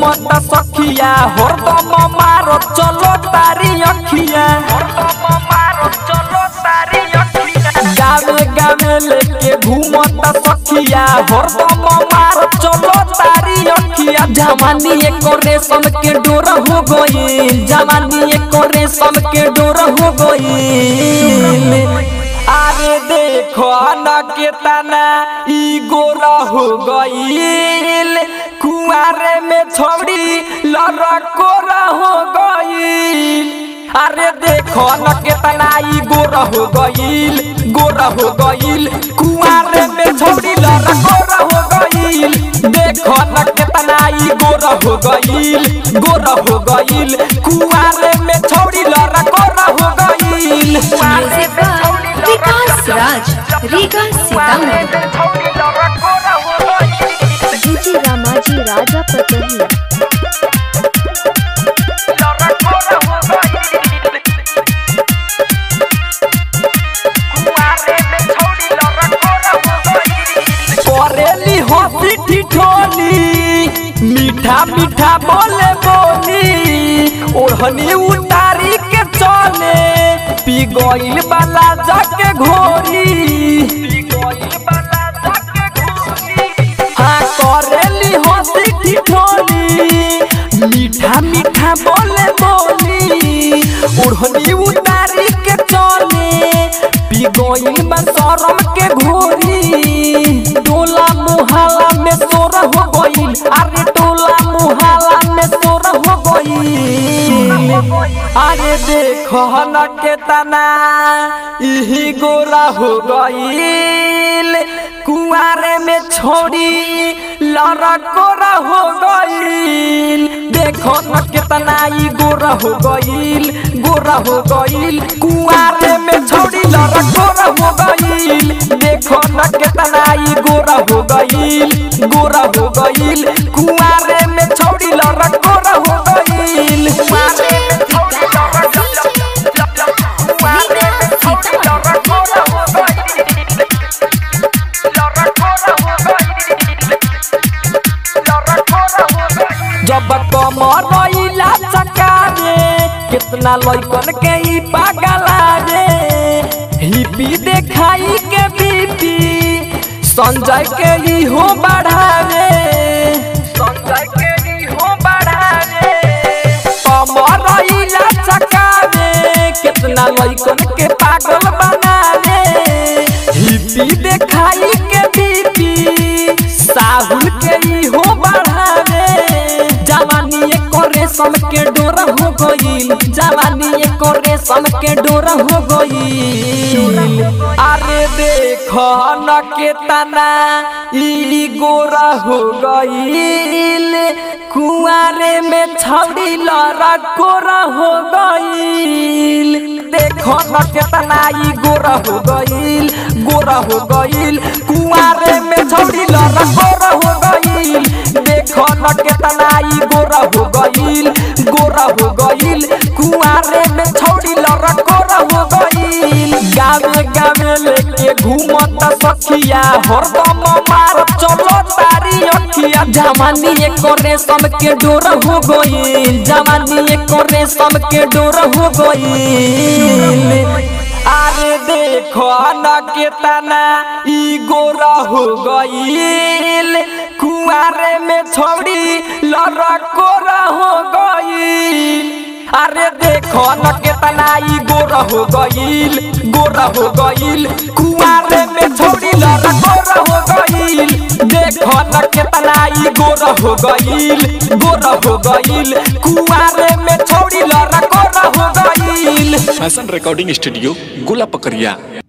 घूमत सखिया हरदम मारो चलो तारी अखिया गावे गावे लेके घूमत सखिया हरदम मारो चलो तारी अखिया जवानी एक रेशम के डोर हो गई जवानी एक रेशम के डोर हो गई अरे देखो न के तना ई गोरा हो गईल कुआरे में छोड़ी लड़कोरा हो गईल अरे देखो न के तना ई गोरा हो गईल गोरा हो गईल कुआरे में छोड़ी लड़कोरा हो गईल देखो न के तना ई गोरा हो गईल गोरा हो गईल कुआरे में छोड़ी लड़कोरा हो गईल music by Vikas Raj Riga Sitamarhi DJ Ramaji Raja Patahi करेली हंसी ठिठोली मीठा मीठा बोले बोली ओढ़नी उतारी के चले पी गईल बाला जाके घोरी हाँ करेली हंसी ठिठोली मीठा मीठा बोले बोली ओढ़नी उतारी के चले पी गईल बा शरम के घोरी टोला मुहाला में सोर हो गईल अरे टोला मुहाला में सोर हो गईल अरे देखो न के तना इही गोरा हो गईल कुआरे में छोड़ी लड़कोरा हो गईल देखो न कितना ई गोरा हो गईल गोरा हो गईल कुआरे में छोड़ी लड़कोरा हो गईल देखो न कितना ई गोरा हो गईल गोरा हो गईल कुआरे में छोड़ी लड़कोरा हो गईल कुआरे में छोड़ी कुआरे में छोड़ी लड़कोरा हो गईल जब कमर रईला चकारे कितना लइकन के ई पागला रे हिपी देखाई के बीपी संजय के ई हो बढ़ावे संजय के ई हो बढ़ावे कमर रईला चकारे कितना लइकन के पागल बनावे हिपी देखाई के बीपी साहुल के ई हो बढ़ावे जवानी एक रेशम के डोरा हो गईल जवानी एक रेशम के डोरा हो गईल अरे देखो न के तना ई गोरा हो गईल कुआरे में छौड़ी लड़ा कोरा हो गईल देखो न के तना ई गोरा हो गईल गोरा हो गईल कुआरे में छौड़ी लड़ा कोरा हो गईल देखो न के तना ई गोरा हो गईल गोरा हो गईल कुआरे में छौड़ी लड़ा कोरा हो गईल गावे गावे लेके घूमत सखिया हरदम मार चलो तारी अखिया जवानी एक रेशम के डोर हो गईल जवानी एक रेशम के डोर हो गईल अरे देखो न के तना ई गोरा हो गईल कुआरे में छोड़ी लड़कोरा हो गईल अरे देखो न के तना ई गोरा हो गईल गोरा हो गईल कुआरे में छोड़ी लड़कोरा हो गईल देखो न के तना ई गोरा हो गईल गोरा हो गईल कुआरे में छोड़ी लड़कोरा हो गईल फैशन रिकॉर्डिंग स्टूडियो गोला पकड़िया